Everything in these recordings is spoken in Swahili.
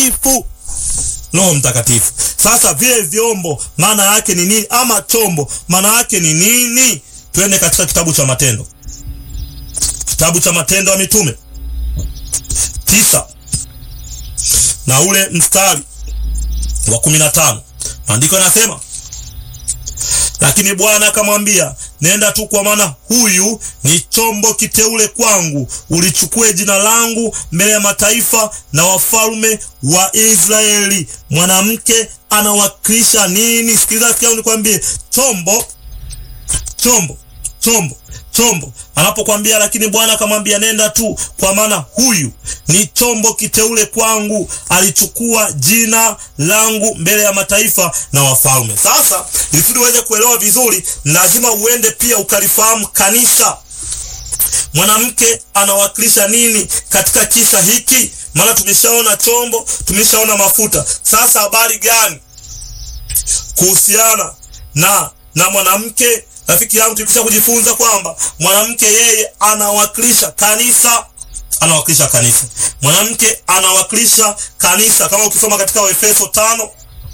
Mtakatifu. Roho Mtakatifu. Sasa vile vyombo maana yake ni nini, ama chombo maana yake ni nini? Twende katika kitabu cha Matendo, kitabu cha Matendo ya Mitume tisa na ule mstari wa kumi na tano maandiko yanasema lakini Bwana akamwambia, nenda tu, kwa maana huyu ni chombo kiteule kwangu, ulichukue jina langu mbele ya mataifa na wafalme wa Israeli. Mwanamke anawakilisha nini? Sikiliza, sikia unikwambie, chombo chombo chombo chombo anapokwambia lakini Bwana akamwambia nenda tu, kwa maana huyu ni chombo kiteule kwangu, alichukua jina langu mbele ya mataifa na wafalme. Sasa ili uweze kuelewa vizuri, lazima uende pia ukalifahamu kanisa. Mwanamke anawakilisha nini katika kisa hiki? Maana tumeshaona chombo, tumeshaona mafuta. Sasa habari gani kuhusiana na na mwanamke? Rafiki yangu, tulikwisha kujifunza kwamba mwanamke yeye anawakilisha kanisa, anawakilisha kanisa. Mwanamke anawakilisha kanisa, kama ukisoma katika Waefeso tano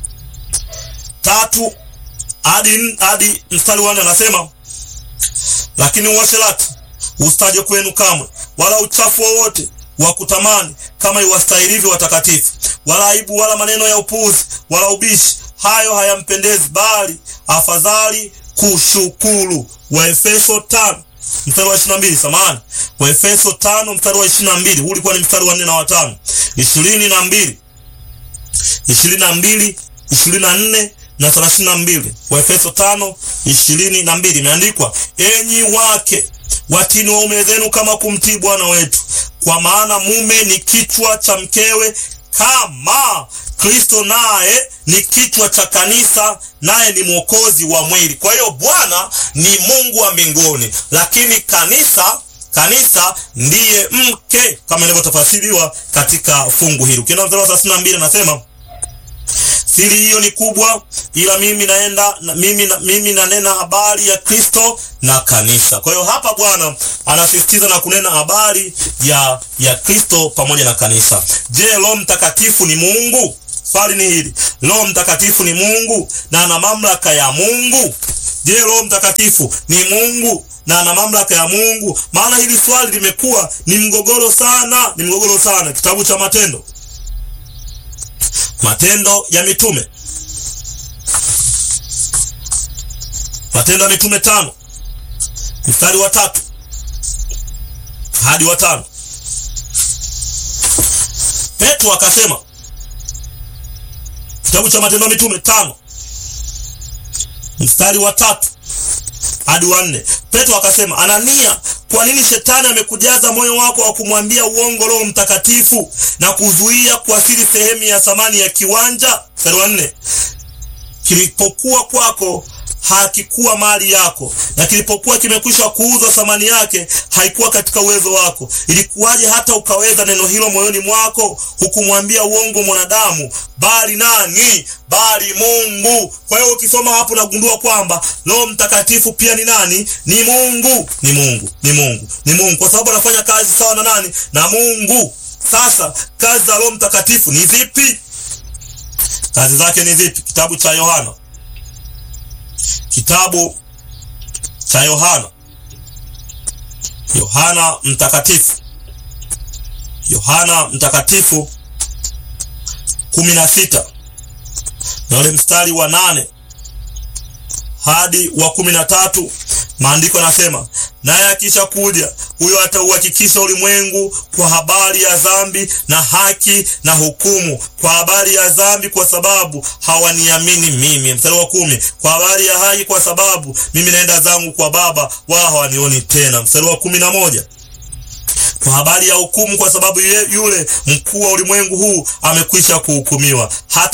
tatu hadi hadi mstari wa nne anasema, lakini uasherati usitaje kwenu kamwe, wala uchafu wowote wa kutamani, kama iwastahilivyo watakatifu, wala aibu, wala maneno ya upuzi, wala ubishi, hayo hayampendezi, bali afadhali kushukuru. Waefeso tano mstari wa ishirini na mbili samahani, Waefeso tano mstari wa ishirini na mbili huu ulikuwa ni mstari wa nne na watano ishirini na mbili ishirini na mbili ishirini na nne na thelathini na mbili Waefeso tano ishirini na mbili imeandikwa, enyi wake watini waume zenu kama kumtii Bwana wetu, kwa maana mume ni kichwa cha mkewe, kama Kristo naye ni kichwa cha kanisa, naye ni mwokozi wa mwili. Kwa hiyo Bwana ni Mungu wa mbinguni, lakini kanisa kanisa ndiye mke, kama inavyotafasiriwa katika fungu hili. Ukienda mstari wa thelathini na mbili anasema siri hiyo ni kubwa, ila mimi naenda na, mimi, na, mimi nanena habari ya Kristo na kanisa. Kwa hiyo hapa Bwana anasisitiza na kunena habari ya ya Kristo pamoja na kanisa. Je, Roho Mtakatifu ni Mungu? Swali ni hili, Roho Mtakatifu ni Mungu na ana mamlaka ya Mungu? Je, Roho Mtakatifu ni Mungu na ana mamlaka ya Mungu? Maana hili swali limekuwa ni mgogoro sana, ni mgogoro sana. Kitabu cha Matendo Matendo ya Mitume, Matendo ya Mitume tano mstari wa tatu hadi wa tano Petro akasema, kitabu cha Matendo ya Mitume tano mstari wa tatu hadi wa nne Petro akasema, Anania, kwa nini shetani amekujaza moyo wako wa kumwambia uongo Roho Mtakatifu na kuzuia kuasili sehemu ya thamani ya kiwanja? Mstari wa nne kilipokuwa kwako hakikuwa mali yako, na kilipokuwa kimekwisha kuuzwa thamani yake haikuwa katika uwezo wako. Ilikuwaje hata ukaweza neno hilo moyoni mwako? Hukumwambia uongo mwanadamu, bali nani? Bali Mungu. Kwa hiyo ukisoma hapo nagundua kwamba Roho Mtakatifu pia ni nani? Ni Mungu, ni Mungu, ni Mungu, ni Mungu, kwa sababu anafanya kazi sawa na nani? Na Mungu. Sasa kazi za Roho Mtakatifu ni zipi? Kazi zake ni zipi? Kitabu cha Yohana Kitabu cha Yohana, Yohana Mtakatifu, Yohana Mtakatifu kumi na sita na ule mstari wa nane hadi wa kumi na tatu maandiko yanasema, naye akisha kuja huyo atauhakikisha ulimwengu kwa habari ya dhambi na haki na hukumu. Kwa habari ya dhambi, kwa sababu hawaniamini mimi. Mstari wa kumi, kwa habari ya haki, kwa sababu mimi naenda zangu kwa Baba, wao hawanioni tena. Mstari wa kumi na moja kwa habari ya hukumu, kwa sababu yule mkuu wa ulimwengu huu amekwisha kuhukumiwa. Hata